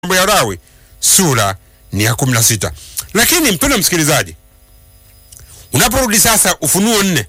mambo ya Lawi sura ni ya kumi na sita. Lakini mpendwa msikilizaji, unaporudi sasa Ufunuo nne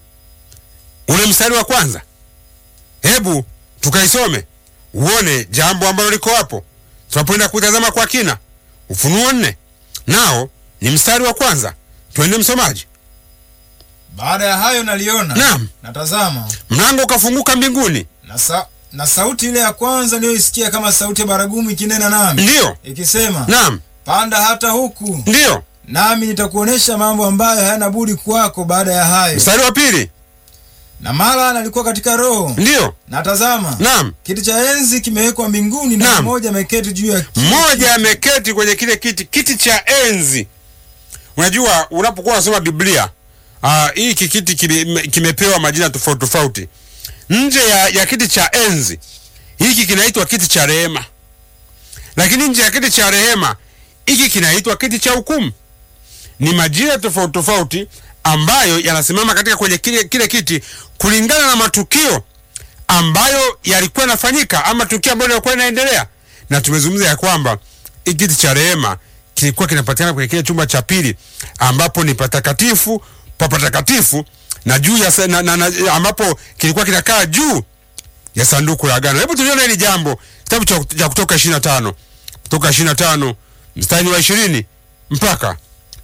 ule mstari wa kwanza, hebu tukaisome uone jambo ambalo liko hapo tunapoenda kutazama kwa kina. Ufunuo nne nao ni mstari wa kwanza, twende msomaji. Baada ya hayo naliona, Naam. natazama Mlango ukafunguka mbinguni, na, sa, na sauti ile ya kwanza niliyoisikia kama sauti ya baragumu ikinena nami ndiyo, ikisema, naam, panda hata huku, ndiyo. nami nitakuonesha mambo ambayo hayana budi kuwako baada ya hayo. Mstari wa pili, Na mara nalikuwa katika roho, ndiyo, na tazama, naam. kiti cha enzi kimewekwa mbinguni, na Naam. mmoja ameketi juu ya kiti. mmoja ameketi kwenye kile kiti, kiti cha enzi. Unajua, unapokuwa unasoma Biblia ah, hiki kiti kime- kimepewa majina tofauti tofauti. Nje ya, ya kiti cha enzi hiki kinaitwa kiti cha rehema, lakini nje ya kiti cha rehema hiki kinaitwa kiti cha hukumu. Ni majina tofauti tofauti ambayo yanasimama katika kwenye kile, kile kiti kulingana na matukio ambayo yalikuwa yanafanyika ama tukio ambalo lilikuwa linaendelea, na tumezungumza ya kwamba hiki kiti cha rehema kilikuwa kinapatikana kwenye kile chumba cha pili ambapo ni patakatifu pa patakatifu na juu ya sa- na, na, na, ambapo kilikuwa kinakaa juu ya sanduku la agano. Hebu tuliona hili jambo kitabu cha, cha Kutoka 25 Kutoka 25 mstari wa 20 mpaka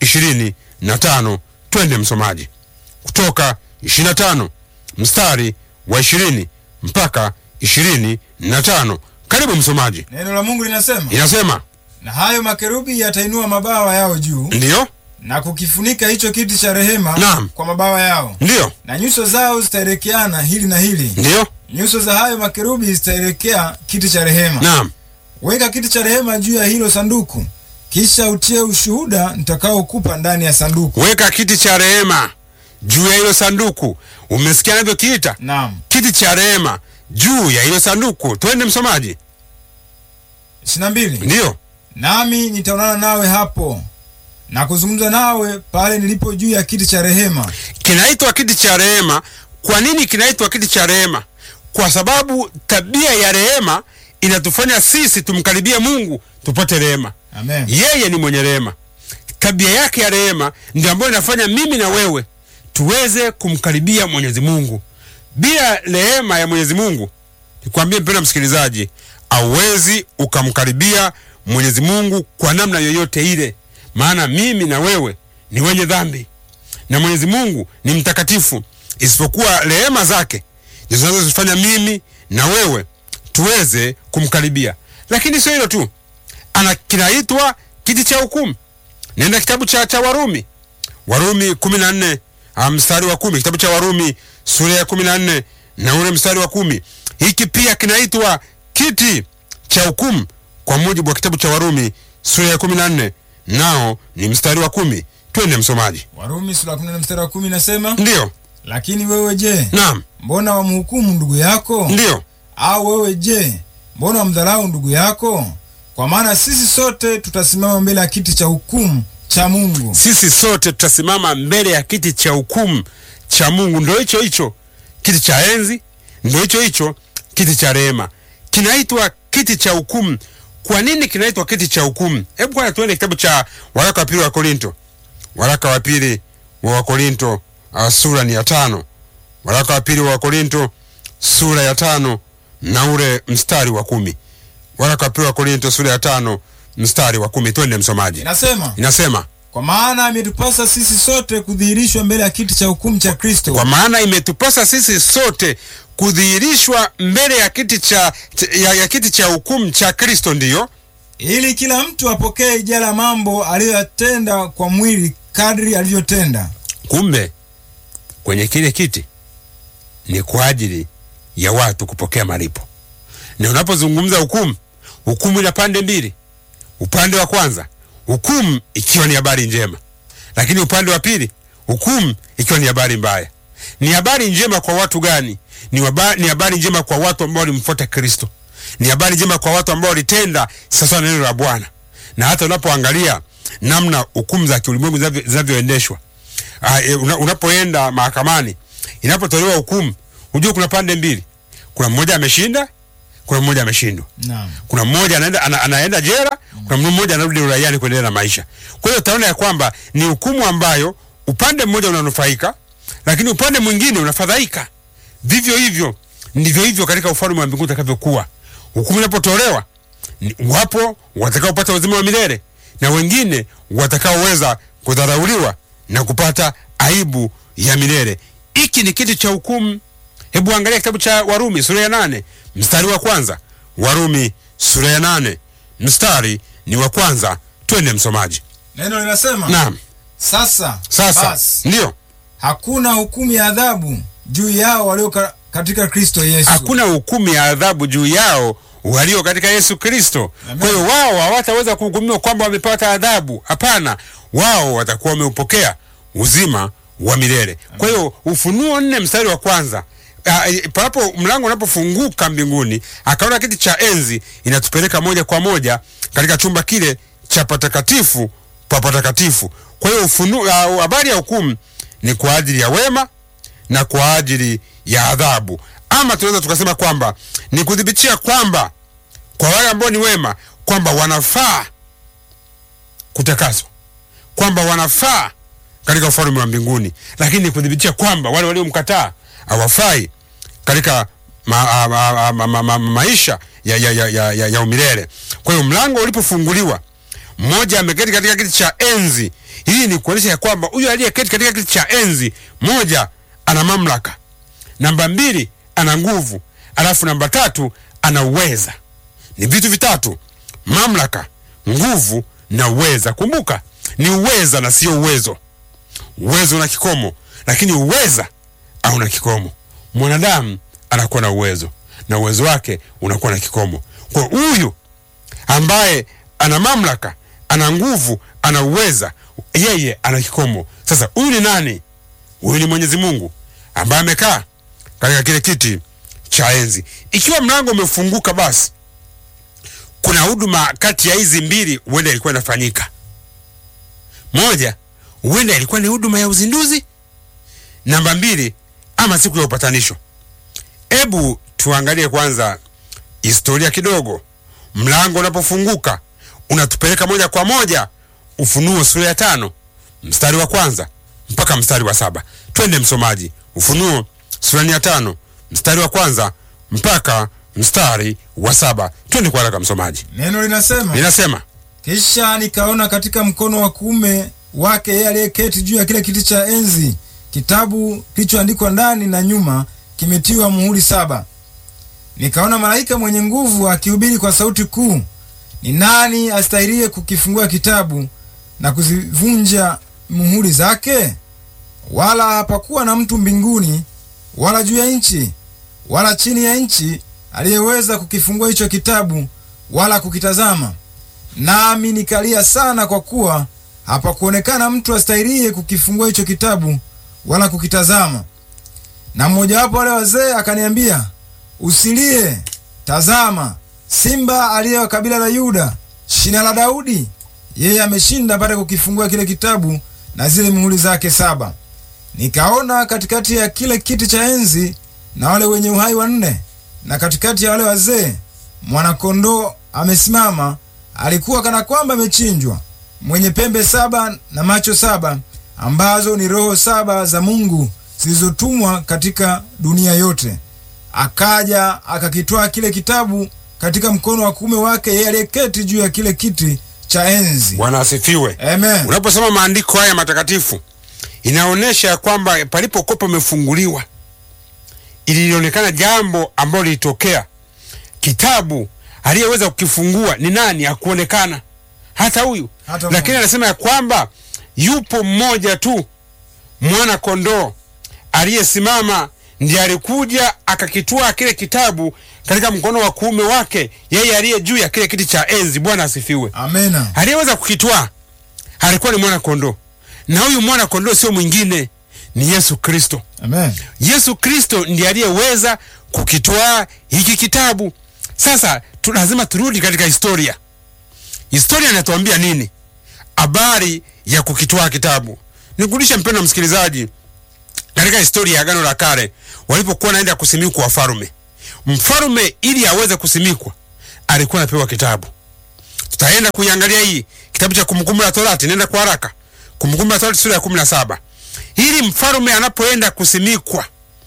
25. Twende msomaji, Kutoka 25 mstari wa 20 mpaka 25. Karibu msomaji, Neno la Mungu linasema, inasema na hayo makerubi yatainua mabawa yao juu ndiyo, na kukifunika hicho kiti cha rehema Naam. kwa mabawa yao, ndiyo, na nyuso zao zitaelekeana hili na hili. ndiyo, Nyuso za hayo makerubi zitaelekea kiti cha rehema. naam, Weka kiti cha rehema juu ya hilo sanduku, kisha utie ushuhuda nitakaokupa ndani ya sanduku. weka kiti cha rehema juu ya hilo sanduku. Umesikia anavyokiita Naam. kiti cha rehema juu ya hilo sanduku. Twende msomaji, ishirini na mbili. ndiyo, Nami nitaonana nawe hapo na kuzungumza nawe pale nilipo juu ya kiti cha rehema. kinaitwa kiti cha rehema. Kwa nini kinaitwa kiti cha rehema? Kwa sababu tabia ya rehema inatufanya sisi tumkaribie Mungu tupate rehema. Amen. Yeye ni mwenye rehema. Tabia yake ya rehema ndio ambayo inafanya mimi na wewe tuweze kumkaribia Mwenyezi Mungu. Bila rehema ya Mwenyezi Mungu, nikwambie mpendwa msikilizaji, auwezi ukamkaribia Mwenyezi Mungu kwa namna yoyote ile, maana mimi na wewe ni wenye dhambi na Mwenyezi Mungu ni mtakatifu. Isipokuwa rehema zake ndizo zinazozifanya mimi na wewe tuweze kumkaribia. Lakini sio hilo tu, ana kinaitwa kiti cha hukumu. Nenda kitabu cha, cha Warumi, Warumi kumi na nne mstari wa kumi kitabu cha Warumi sura ya kumi na nne na ule mstari wa kumi Hiki pia kinaitwa kiti cha hukumu kwa mujibu wa kitabu cha Warumi sura ya kumi na nne nao ni mstari wa kumi Twende msomaji. Warumi sura ya 14 mstari wa kumi nasema, Ndiyo, lakini wewe je, naam, mbona wamhukumu ndugu yako? ndiyo, Au wewe je, mbona wamdharau ndugu yako? Kwa maana sisi sote tutasimama mbele ya kiti cha hukumu cha Mungu. sisi sote tutasimama mbele ya kiti cha hukumu cha Mungu. Ndo hicho hicho kiti cha enzi, ndo hicho hicho kiti cha rehema, kinaitwa kiti cha hukumu. Kwa nini kinaitwa kiti cha hukumu? Hebu kwanza tuende kitabu cha waraka wa pili wa Korinto, waraka wa pili wa Wakorinto uh, sura ni ya tano. Waraka wa pili wa Wakorinto sura ya tano na ule mstari wa kumi. Waraka wa pili wa Korinto sura ya tano mstari wa kumi. Twende msomaji, Inasema, inasema kwa maana imetupasa sisi sote kudhihirishwa mbele ya kiti cha hukumu cha Kristo, kwa maana imetupasa sisi sote kudhihirishwa mbele ya kiti cha, cha- ya, ya kiti cha hukumu cha Kristo, ndiyo ili kila mtu apokee ijara ya mambo aliyoyatenda kwa mwili kadri alivyotenda. kumbe kwenye kile kiti ni kwa ajili ya watu kupokea malipo. Na unapozungumza hukumu, hukumu ina pande mbili. Upande wa kwanza, hukumu ikiwa ni habari njema, lakini upande wa pili, hukumu ikiwa ni habari mbaya. Ni habari njema kwa watu gani? Ni, waba, ni habari njema kwa watu ambao walimfuata Kristo. Ni habari njema kwa watu ambao walitenda sasa neno la Bwana. Na hata unapoangalia namna hukumu za kiulimwengu zinavyo- zinavyoendeshwa Ah, e, una, unapoenda mahakamani inapotolewa hukumu, hujua kuna pande mbili, kuna mmoja ameshinda, kuna mmoja ameshindwa Naam. kuna mmoja anaenda, ana, anaenda jela, kuna mmoja anarudi uraiani kuendelea na maisha. Kwa hiyo utaona ya kwamba ni hukumu ambayo upande mmoja unanufaika, lakini upande mwingine unafadhaika. Vivyo hivyo ndivyo hivyo katika ufalme wa mbinguni utakavyokuwa. Hukumu inapotolewa, ni- wapo watakaopata uzima wa milele na wengine watakaoweza kudharauliwa na kupata aibu ya milele. Hiki ni kitu cha hukumu. Hebu angalia kitabu cha Warumi sura ya nane mstari wa kwanza. Warumi sura ya nane mstari ni wa kwanza. Twende msomaji. Neno linasema Naam, sasa, sasa basi, ndio hakuna hukumu ya adhabu juu yao walio ka, katika Kristo Yesu. hakuna hukumu ya adhabu juu yao walio katika Yesu Kristo. Amen. Kwa hiyo wao hawataweza kuhukumiwa kwamba wamepata adhabu. Hapana, wao watakuwa wameupokea uzima wa milele. Kwa hiyo Ufunuo nne mstari wa kwanza ah, eh, panapo mlango unapofunguka mbinguni, akaona kiti cha enzi, inatupeleka moja kwa moja katika chumba kile cha patakatifu pa patakatifu. Kwa hiyo ufunuo, ah, habari ya hukumu ni kwa ajili ya wema na kwa ajili ya adhabu, ama tunaweza tukasema kwamba ni kudhibitia kwamba kwa wale ambao ni wema kwamba wanafaa kutakaswa, kwamba wanafaa katika ufalme wa mbinguni, lakini ni kudhibitia kwamba wale waliomkataa hawafai katika ma, a, ma, a, ma, ma, ma, maisha ya, ya, ya, ya, ya, ya umilele. Kwa hiyo mlango ulipofunguliwa, mmoja ameketi katika kiti cha enzi. Hii ni kuonyesha ya kwamba huyu aliyeketi katika kiti cha enzi, moja ana mamlaka, namba mbili ana nguvu, alafu namba tatu ana uweza. Ni vitu vitatu: mamlaka, nguvu na uweza. Kumbuka ni uweza na sio uwezo. Uwezo una kikomo, lakini uweza hauna kikomo. Mwanadamu anakuwa na uwezo na uwezo wake unakuwa na kikomo. Kwa huyu ambaye ana mamlaka, ana nguvu, ana uweza, yeye ana kikomo. Sasa huyu ni nani? Huyu ni Mwenyezi Mungu ambaye amekaa katika kile kiti cha enzi. Ikiwa mlango umefunguka, basi kuna huduma kati ya hizi mbili huenda ilikuwa inafanyika. Moja, huenda ilikuwa ni huduma ya uzinduzi. Namba mbili, ama siku ya upatanisho. Hebu tuangalie kwanza historia kidogo. Mlango unapofunguka unatupeleka moja kwa moja Ufunuo sura ya tano mstari wa kwanza mpaka mstari wa saba. Twende msomaji, Ufunuo sura ya tano mstari wa kwanza mpaka mstari wa saba. Twende kwa haraka msomaji. Neno linasema Linasema Kisha nikaona katika mkono wa kuume wake yeye aliyeketi juu ya kile kiti cha enzi kitabu kilichoandikwa ndani na nyuma kimetiwa muhuri saba. Nikaona malaika mwenye nguvu akihubiri kwa sauti kuu, ni nani astahirie kukifungua kitabu na kuzivunja muhuri zake? Wala hapakuwa na mtu mbinguni wala juu ya nchi wala chini ya nchi aliyeweza kukifungua hicho kitabu wala kukitazama. Nami nikalia sana, kwa kuwa hapakuonekana mtu astahirie kukifungua hicho kitabu wala kukitazama. Na mmojawapo wale wazee akaniambia, usilie, tazama, simba aliye wa kabila la Yuda, shina la Daudi, yeye ameshinda apate kukifungua kile kitabu na zile muhuri zake saba. Nikaona katikati ya kile kiti cha enzi na wale wenye uhai wanne, na katikati ya wale wazee mwana-kondoo amesimama, alikuwa kana kwamba amechinjwa, mwenye pembe saba na macho saba, ambazo ni roho saba za Mungu zilizotumwa katika dunia yote. Akaja akakitwaa kile kitabu katika mkono wa kuume wake yeye aliyeketi juu ya kile kiti cha enzi. Bwana asifiwe. Amen. Unaposoma maandiko haya matakatifu inaonyesha ya kwamba palipokuwa pamefunguliwa, ilionekana jambo ambalo lilitokea. Kitabu aliyeweza kukifungua ni nani? Hakuonekana hata huyu, Hata lakini mmoja. anasema ya kwamba yupo mmoja tu, mwana kondoo aliyesimama, ndiye alikuja akakitwaa kile kitabu katika mkono wa kuume wake, yeye aliye juu ya kile kiti cha enzi. Bwana asifiwe Amena. aliyeweza kukitwaa alikuwa ni mwana kondoo, na huyu mwana kondoo sio mwingine, ni Yesu Kristo. Amen. Yesu Kristo ndiye aliyeweza kukitwaa hiki kitabu. Sasa tu lazima turudi katika historia. Historia inatuambia nini habari ya kukitwaa kitabu? Nikurudishe mpendwa msikilizaji, katika historia ya Agano la Kale, walipokuwa naenda kusimikwa wafalme, mfalme ili aweze kusimikwa alikuwa anapewa kitabu. Tutaenda kuiangalia hii kitabu cha Kumbukumbu la Torati, nenda kwa haraka. Kumbukumbu la Torati sura ya kumi na saba. Ili mfalme anapoenda kusimikwa,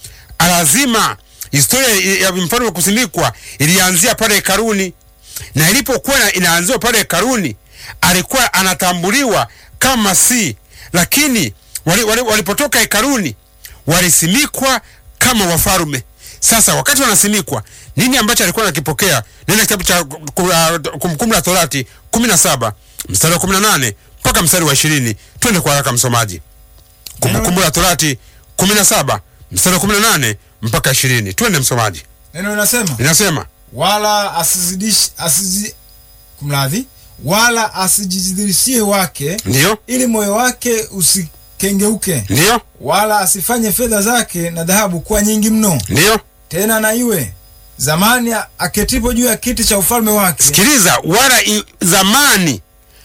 lazima historia ya mfalme kusimikwa ilianzia pale hekaluni, na ilipokuwa inaanziwa pale hekaluni, alikuwa anatambuliwa kama si, lakini walipotoka wali, wali hekaluni walisimikwa kama wafalme. Sasa wakati wanasimikwa, nini ambacho alikuwa anakipokea? Nenda kitabu cha Kumbukumbu la Torati 17 mstari wa 18 mpaka mstari wa 20. Twende kwa haraka msomaji. Kumbukumbu la Torati 17 mstari wa 18 mpaka 20. Twende msomaji. Neno linasema Linasema wala asizidishi asizi kumradhi, wala asijidhirishie wake, ndiyo, ili moyo wake usikengeuke, ndiyo, wala asifanye fedha zake na dhahabu kuwa nyingi mno, ndiyo. tena na iwe zamani aketipo juu ya kiti cha ufalme wake. Sikiliza, wala i, zamani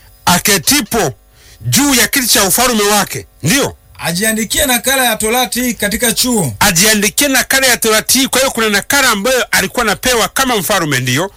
aketipo juu ya kiti cha ufalme wake, ndiyo ajiandikie nakala ya Torati hii katika chuo, ajiandikie nakala ya Torati hii. Kwa hiyo kuna nakala ambayo alikuwa anapewa kama mfalme, ndiyo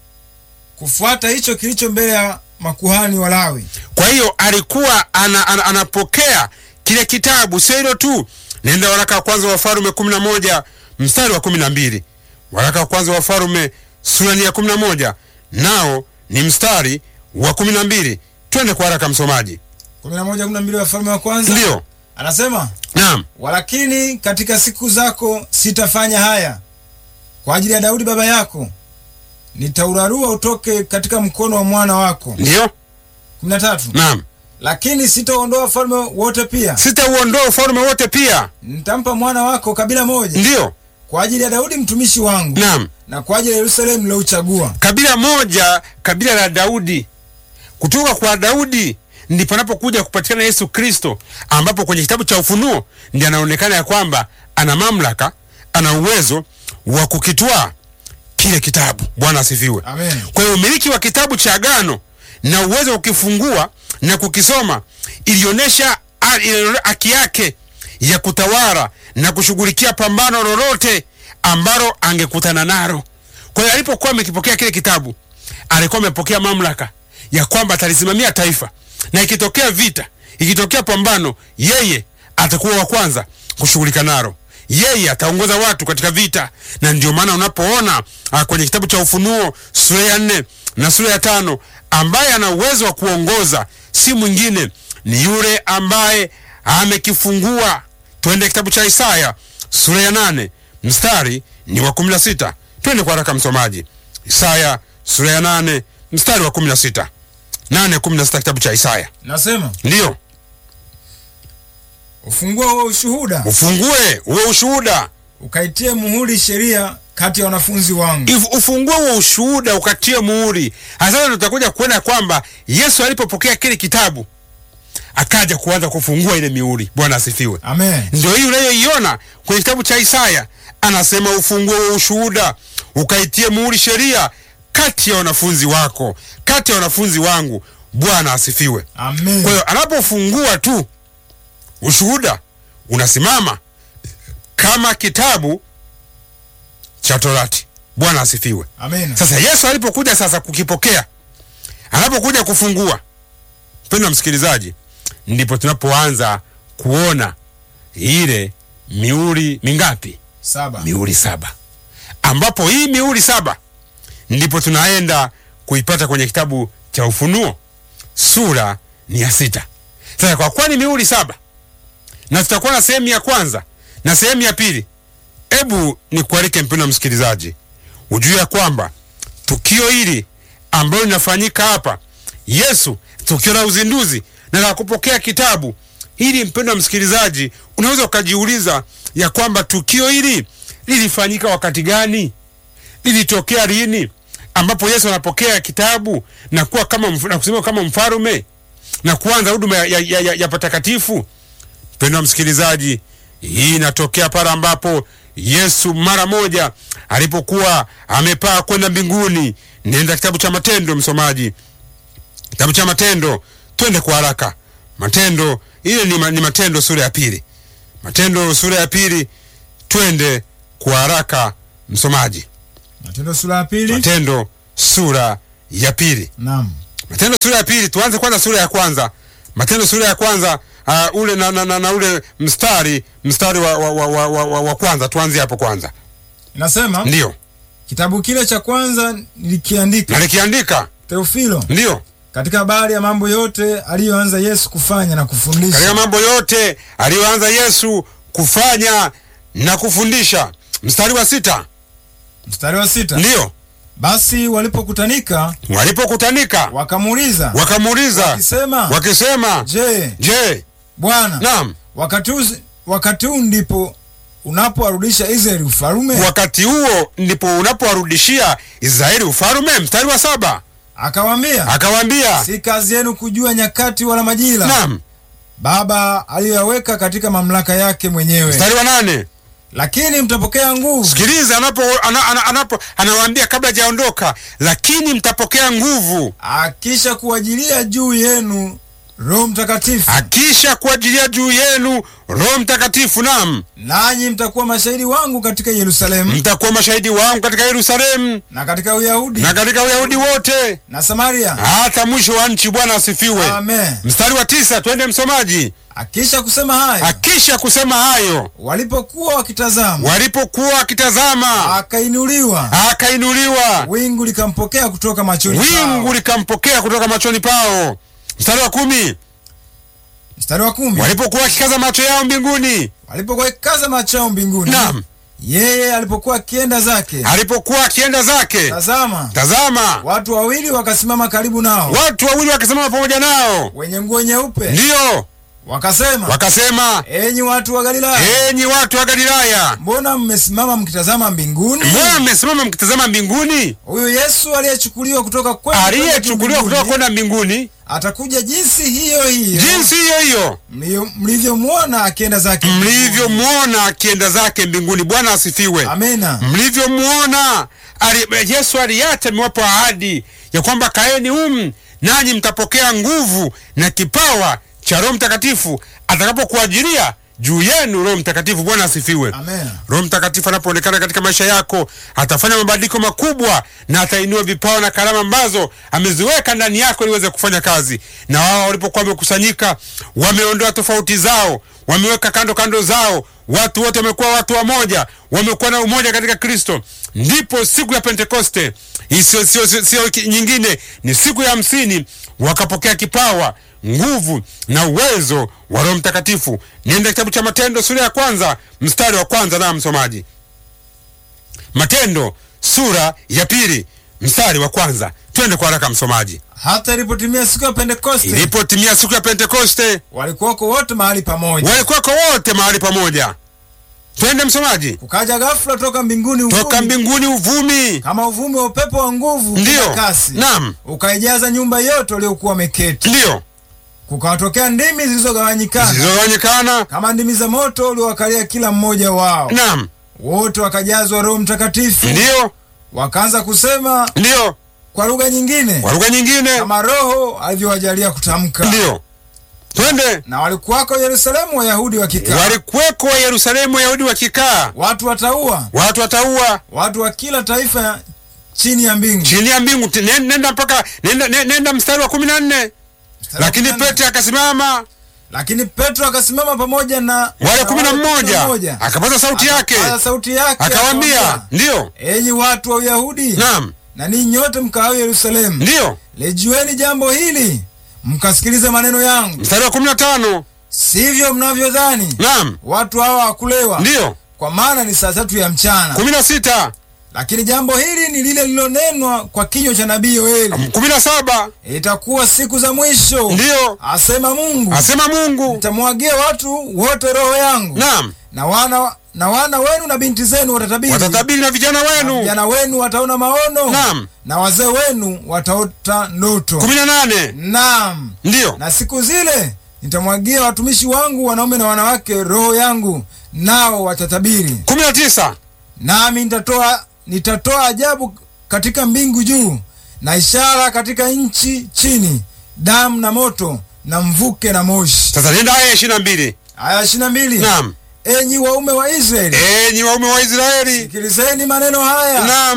kufuata hicho kilicho mbele ya makuhani Walawi. Kwa hiyo alikuwa ana, ana, anapokea kile kitabu. Sio hilo tu, nenda waraka wa kwanza wa Wafalme kumi na moja mstari wa kumi na mbili waraka wa kwanza wa Wafalme sura ya kumi na moja nao ni mstari wa kumi na mbili Twende kwa haraka msomaji. kumi na moja kumi na mbili Wafalme wa kwanza Ndiyo, anasema naam, walakini katika siku zako sitafanya haya kwa ajili ya Daudi baba yako, nitaurarua utoke katika mkono wa mwana wako. ndiyo, kumi na tatu naam, lakini sitaondoa ufalme wote, pia sitauondoa ufalme wote, pia nitampa mwana wako kabila moja ndiyo, kwa ajili ya Daudi mtumishi wangu naam, na kwa ajili ya Yerusalemu nilouchagua. kabila moja, kabila la Daudi. Kutoka kwa Daudi ndipo anapokuja kupatikana Yesu Kristo, ambapo kwenye kitabu cha Ufunuo ndiye anaonekana ya kwamba ana mamlaka, ana uwezo wa kukitwaa kile kitabu. Bwana asifiwe. Amen. Kwa hiyo umiliki wa kitabu cha Agano na uwezo wa kukifungua na kukisoma ilionyesha haki yake ya kutawala na kushughulikia pambano lolote ambalo angekutana nalo. Kwa hiyo alipokuwa amekipokea kile kitabu, alikuwa amepokea mamlaka ya kwamba atalisimamia taifa, na ikitokea vita, ikitokea pambano, yeye atakuwa wa kwanza kushughulika nalo yeye ataongoza watu katika vita, na ndio maana unapoona uh, kwenye kitabu cha Ufunuo sura ya nne na sura ya tano ambaye ana uwezo wa kuongoza si mwingine ni yule ambaye amekifungua. Twende kitabu cha Isaya sura ya nane mstari ni wa kumi na sita. Twende kwa haraka msomaji, Isaya sura ya nane mstari wa kumi na sita nane kumi na sita kitabu cha Isaya. Nasema Ndiyo, ufungue huo ushuhuda, ufungue uwe ushuhuda ukaitie muhuri sheria kati ya wanafunzi wangu. If- ufungue huo ushuhuda ukatie muhuri. Sasa tutakuja kuona kwamba Yesu alipopokea kile kitabu akaja kuanza kufungua ile mihuri. Bwana asifiwe. Amen. Ndio hii unayoiona kwenye kitabu cha Isaya, anasema ufungue huo ushuhuda ukaitie muhuri sheria kati ya wanafunzi wako, kati ya wanafunzi wangu. Bwana asifiwe. Amen. Kwa hiyo anapofungua tu ushuhuda unasimama kama kitabu cha Torati. Bwana asifiwe. Amen. Sasa Yesu alipokuja sasa kukipokea, anapokuja kufungua, mpendwa msikilizaji, ndipo tunapoanza kuona ile mihuri mingapi? Saba. Mihuri saba, ambapo hii mihuri saba ndipo tunaenda kuipata kwenye kitabu cha Ufunuo sura ni ya sita. Sasa kwa kuwa ni mihuri saba na tutakuwa na sehemu ya kwanza na sehemu ya pili, hebu nikualike mpendwa msikilizaji, ujue ya kwamba tukio hili ambalo linafanyika hapa, Yesu, tukio la uzinduzi na la kupokea kitabu hili, mpendwa msikilizaji, unaweza ukajiuliza ya kwamba tukio hili lilifanyika wakati gani? Lilitokea lini? ambapo Yesu anapokea kitabu na kuwa kama mf- na kusimama kama mfarume na kuanza huduma ya, ya, ya, ya, ya patakatifu. Mpendwa msikilizaji, hii inatokea pale ambapo Yesu mara moja alipokuwa amepaa kwenda mbinguni. Nenda kitabu cha Matendo, msomaji, kitabu cha Matendo, twende kwa haraka. Matendo ile ni, ma, ni Matendo sura ya pili, Matendo sura ya pili, twende kwa haraka msomaji. Matendo sura ya pili. Matendo sura ya pili. Naam. Matendo sura ya pili, tuanze kwanza sura ya kwanza. Matendo sura ya kwanza uh, ule na, na, na, na ule mstari mstari wa, wa, wa, wa, wa, wa, wa kwanza, tuanze hapo kwanza. Inasema Ndiyo, kitabu kile cha kwanza nilikiandika nalikiandika. Theofilo, Ndiyo, katika habari ya mambo yote aliyoanza Yesu kufanya na katika kufundisha, mambo yote aliyoanza Yesu kufanya na kufundisha. Mstari wa sita. mstari wa sita. Ndiyo, Basi walipokutanika walipokutanika wakamuuliza wakamuuliza wakisema, wakisema, je, je, Bwana, naam, wakati huu wakati huu ndipo unapowarudisha Israeli ufalume? wakati huo ndipo unapowarudishia Israeli ufalume. Mstari wa saba Akawaambia, akawaambia, si kazi yenu kujua nyakati wala majira naam. Baba aliyoyaweka katika mamlaka yake mwenyewe, Mstari wa nane lakini mtapokea nguvu sikiliza, anapo ana, ana, anapo anawaambia kabla hajaondoka, lakini mtapokea nguvu akisha kuwajilia juu yenu Roho Mtakatifu, akisha kuajilia juu yenu Roho Mtakatifu, naam, nanyi mtakuwa mashahidi wangu katika Yerusalemu mtakuwa mashahidi wangu katika Yerusalemu na katika Uyahudi na katika Uyahudi wote na Samaria. hata mwisho wa nchi. Bwana asifiwe. Amen. Mstari wa tisa, twende msomaji. Akisha kusema haya, Akisha kusema hayo, walipokuwa wakitazama, walipokuwa wakitazama, akainuliwa, akainuliwa, wingu likampokea kutoka machoni wingu pao. likampokea kutoka machoni pao. Mstari wa kumi, Mstari wa kumi, walipokuwa wakikaza macho yao mbinguni, walipokuwa wakikaza macho yao mbinguni, naam, yeye alipokuwa akienda zake, alipokuwa akienda zake, tazama, tazama, watu wawili wakasimama karibu nao, watu wawili wakisimama pamoja nao, wenye nguo nyeupe, ndiyo wakasema, wakasema, enyi watu wa Galilaya, enyi watu wa Galilaya, mbona mmesimama mkitazama mbinguni? mbona mmesimama mkitazama mbinguni? Huyu Yesu aliyechukuliwa kutoka kwenu Aliyechukuliwa kutoka mbinguni, kwenda mbinguni, atakuja jinsi hiyo hiyo jinsi hiyo hiyo mlio- mlivyomwona akienda zake mlivyomwona akienda zake mbinguni. Bwana asifiwe. Amena. Mlivyomwona ali- Yesu aliacha amewapa ahadi ya kwamba kaeni humu nanyi mtapokea nguvu na kipawa cha Roho Mtakatifu atakapokuajilia juu yenu Roho Mtakatifu. Bwana asifiwe. Amena. Roho Mtakatifu anapoonekana katika maisha yako atafanya mabadiliko makubwa na atainua vipawa na karama ambazo ameziweka ndani yako ili uweze kufanya kazi. Na wao walipokuwa wamekusanyika, wameondoa tofauti zao, wameweka kando kando zao, watu wote wamekuwa watu wamoja, wamekuwa na umoja katika Kristo. Ndipo siku ya Pentekoste, hii sio sio sio- sio ki- nyingine, ni siku ya hamsini, wakapokea kipawa nguvu na uwezo wa Roho Mtakatifu. Nienda kitabu cha Matendo sura ya kwanza mstari wa kwanza, na msomaji, Matendo sura ya pili mstari wa kwanza. Twende kwa haraka msomaji. Hata ilipotimia siku ya Pentekoste, Ilipotimia siku ya Pentekoste, walikuwako wote mahali pamoja. walikuwako wote mahali pamoja. Twende msomaji. Kukaja ghafula toka mbinguni Toka uvumi mbinguni uvumi, kama uvumi wa upepo wa nguvu Ndiyo. kwa kasi, Naam. ukaijaza nyumba yote waliokuwa wameketi. ndiyo Kukawatokea ndimi zilizogawanyikana zilizogawanyikana. kama ndimi za moto uliowakalia kila mmoja wao. Naam, Wote wakajazwa Roho Mtakatifu, ndiyo wakaanza kusema ndiyo, kwa lugha nyingine kwa lugha nyingine, kama Roho alivyowajalia kutamka. ndiyo. Twende. Na walikuwako Yerusalemu Wayahudi wakikaa, walikuweko wa Yerusalemu Wayahudi wakikaa, watu wataua, watu wataua watu wa kila taifa chini ya mbingu. chini ya mbingu. Ti- nen- Nenda mpaka nenda, nenda, nenda mstari wa kumi na nne. Mstari wa Lakini kumi na nne. Petro akasimama, Lakini Petro akasimama pamoja na wale kumi na wale mmoja, akapaza sauti yake, akapaza sauti yake akawaambia, akawaambia, ndiyo, enyi watu wa Uyahudi naam, na ninyi nyote mkaao Yerusalemu, ndiyo. lijueni jambo hili, mkasikilize maneno yangu, Mstari wa kumi na tano, sivyo mnavyodhani naam, watu hawa hawakulewa, ndiyo. kwa maana ni saa tatu ya mchana. kumi na sita, Lakini jambo hili ni lile lililonenwa kwa kinywa cha nabii Yoeli, kumi na saba, itakuwa siku za mwisho, ndiyo. asema Mungu, Asema Mungu, nitamwagia watu wote roho yangu, naam, na wana na wana wenu na binti zenu watatabiri, watatabiri na vijana na wenu. vijana wenu wataona maono, Naam. na wazee wenu wataota ndoto. kumi na nane, Naam, ndiyo. na siku zile nitamwagia watumishi wangu wanaume na wanawake roho yangu, nao watatabiri. kumi na tisa, Nami nitatoa nitatoa ajabu katika mbingu juu na ishara katika nchi chini, damu na moto na mvuke na moshi. sasa nenda aya ishirini na mbili. Aya ishirini na mbili. Naam, Enyi waume wa Israeli, enyi waume wa Israeli, sikilizeni maneno haya. naam,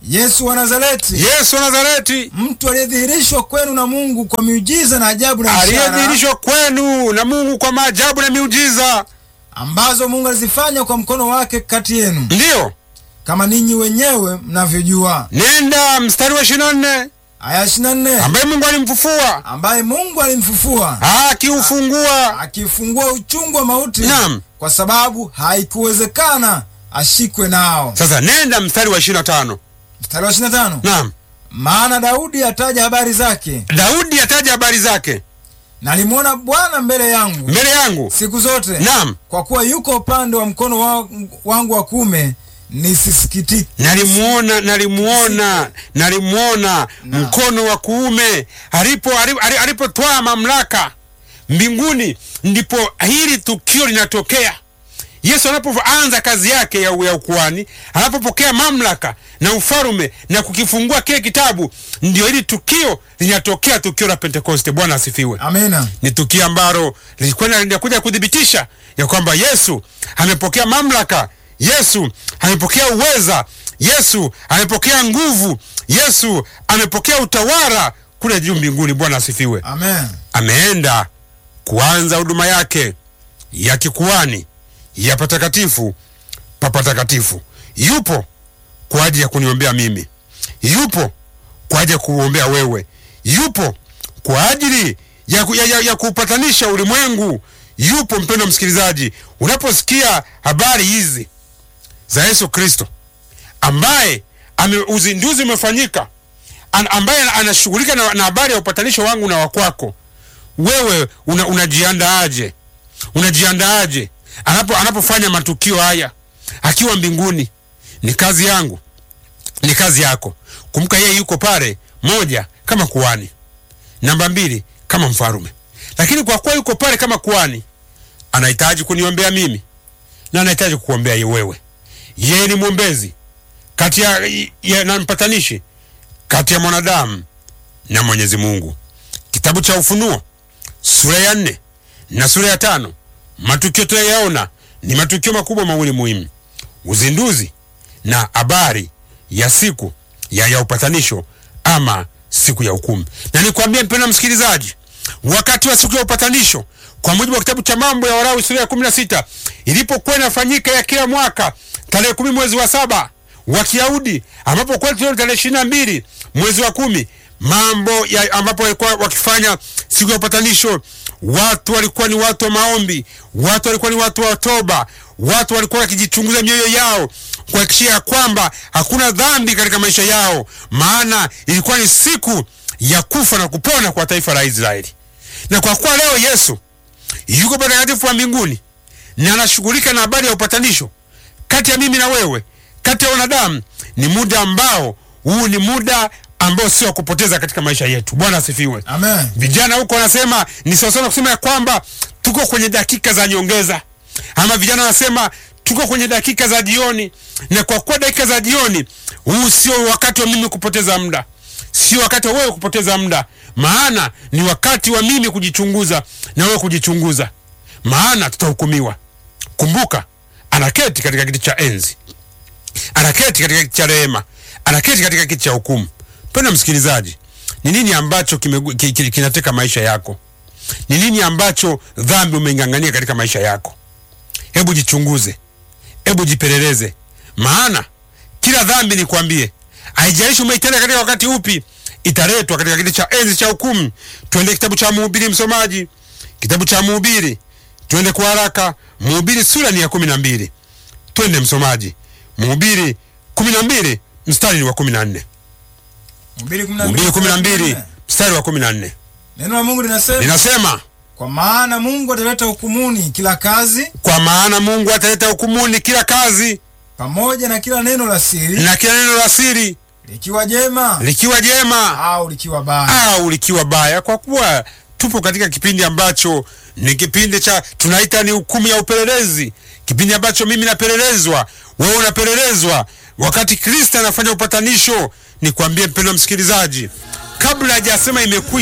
Yesu wa Nazareti, Yesu wa Nazareti mtu aliyedhihirishwa kwenu na Mungu kwa miujiza na ajabu na ishara aliyedhihirishwa kwenu na Mungu kwa maajabu na miujiza. ambazo Mungu alizifanya kwa mkono wake kati yenu, Ndiyo, kama ninyi wenyewe mnavyojua. nenda mstari wa ishirini na nne Aya 24 ambaye Mungu alimfufua ambaye Mungu alimfufua akiufungua. akifungua uchungu wa mauti, Naam. kwa sababu haikuwezekana ashikwe nao. Sasa nenda mstari wa ishirini na tano Mstari wa 25 Naam, maana Daudi ataja habari zake, Daudi ataja habari zake nalimwona Bwana mbele yangu mbele yangu. siku zote, Naam, kwa kuwa yuko upande wa mkono wa- wangu wa kuume, nisisikitike. nalimuona nalimuona nalimuona mkono wa kuume alipo alipo- ali- alipotwaa mamlaka mbinguni, ndipo hili tukio linatokea. Yesu anapoanza kazi yake ya, ya ukuhani, anapopokea mamlaka na ufalume na kukifungua kile kitabu, ndio hili tukio linatokea, tukio la Pentekoste. Bwana asifiwe. Amina. ni tukio ambalo lilikuwa linakuja kuthibitisha ya kwamba Yesu amepokea mamlaka, Yesu amepokea uweza, Yesu amepokea nguvu, Yesu amepokea utawala kule juu mbinguni. Bwana asifiwe. Amen. Ameenda kuanza huduma yake ya kikuani ya patakatifu pa patakatifu. Yupo kwa ajili ya kuniombea mimi, yupo kwa ajili ya kuombea wewe, yupo kwa ajili ya, ku- ya, ya, ya kuupatanisha ulimwengu. Yupo mpendo msikilizaji, unaposikia habari hizi za Yesu Kristo ambaye ame, uzinduzi umefanyika an, ambaye anashughulika na, na habari ya upatanisho wangu na wakwako wewe una, unajiandaaje? Unajiandaaje anapo anapofanya matukio haya akiwa mbinguni? Ni kazi yangu, ni kazi yako. Kumbuka yeye yuko pale, moja kama kuhani, namba mbili kama mfarume. Lakini kwa kuwa yuko pale kama kuhani, anahitaji kuniombea mimi na anahitaji kukuombea ye wewe. Yeye ni mwombezi kati ya, ya na mpatanishi kati ya mwanadamu na Mwenyezi Mungu. Kitabu cha Ufunuo sura ya nne na sura ya tano matukio tunayaona ni matukio makubwa mawili muhimu: uzinduzi na habari ya siku ya, ya upatanisho ama siku ya hukumu. Na nikwambie mpendwa msikilizaji, wakati wa siku ya upatanisho kwa mujibu wa kitabu cha Mambo ya Walawi sura ya kumi na sita ilipokuwa inafanyika ya kila mwaka tarehe kumi mwezi wa saba wa Kiyahudi, ambapo kwetu leo tarehe ishirini na mbili mwezi wa kumi mambo ya ambapo walikuwa wakifanya siku ya upatanisho, watu walikuwa ni watu wa maombi, watu walikuwa ni watu wa toba, watu walikuwa wakijichunguza mioyo yao kuhakikishia ya kwamba hakuna dhambi katika maisha yao, maana ilikuwa ni siku ya kufa na kupona kwa taifa la Israeli. Na kwa kuwa leo Yesu yuko patakatifu wa mbinguni na anashughulika na habari ya upatanisho kati ya mimi na wewe, kati ya wanadamu, ni muda ambao huu ni muda ambao sio wa kupoteza katika maisha yetu. Bwana asifiwe. Amen. Vijana huko wanasema ni sawasawa na kusema ya kwamba tuko kwenye dakika za nyongeza, ama vijana wanasema tuko kwenye dakika za jioni. Na kwa kuwa dakika za jioni, huu sio wakati wa mimi kupoteza muda, sio wakati wa wewe kupoteza muda, maana ni wakati wa mimi kujichunguza na wewe kujichunguza, maana tutahukumiwa. Kumbuka, anaketi katika kiti cha enzi, anaketi katika kiti cha rehema, anaketi katika kiti cha hukumu. Mpendwa msikilizaji, ni nini ambacho kime, ki, ki, kinateka maisha yako? Ni nini ambacho dhambi umeing'ang'ania katika maisha yako? Hebu jichunguze, hebu jipeleleze, maana kila dhambi nikwambie, haijalishi umeitenda katika wakati upi, italetwa katika kiti cha enzi cha hukumu. Twende kitabu cha Mhubiri, msomaji, kitabu cha Mhubiri, twende kwa haraka. Mhubiri sura ni ya kumi na mbili. Twende msomaji, Mhubiri kumi na mbili mstari ni wa kumi na nne. Mhubiri Mhubiri kumi na mbili mstari wa kumi na nne Neno la Mungu linasema linasema kwa maana Mungu ataleta hukumuni kila kazi kwa maana Mungu ataleta hukumuni kila kazi pamoja na kila neno la siri na kila neno la siri, likiwa jema likiwa jema au likiwa baya. au likiwa baya. Kwa kuwa tupo katika kipindi ambacho ni kipindi cha tunaita ni hukumu ya upelelezi, kipindi ambacho mimi napelelezwa, wewe unapelelezwa, wakati Kristo anafanya upatanisho. Nikwambie mpendwa msikilizaji, kabla hajasema imekwisha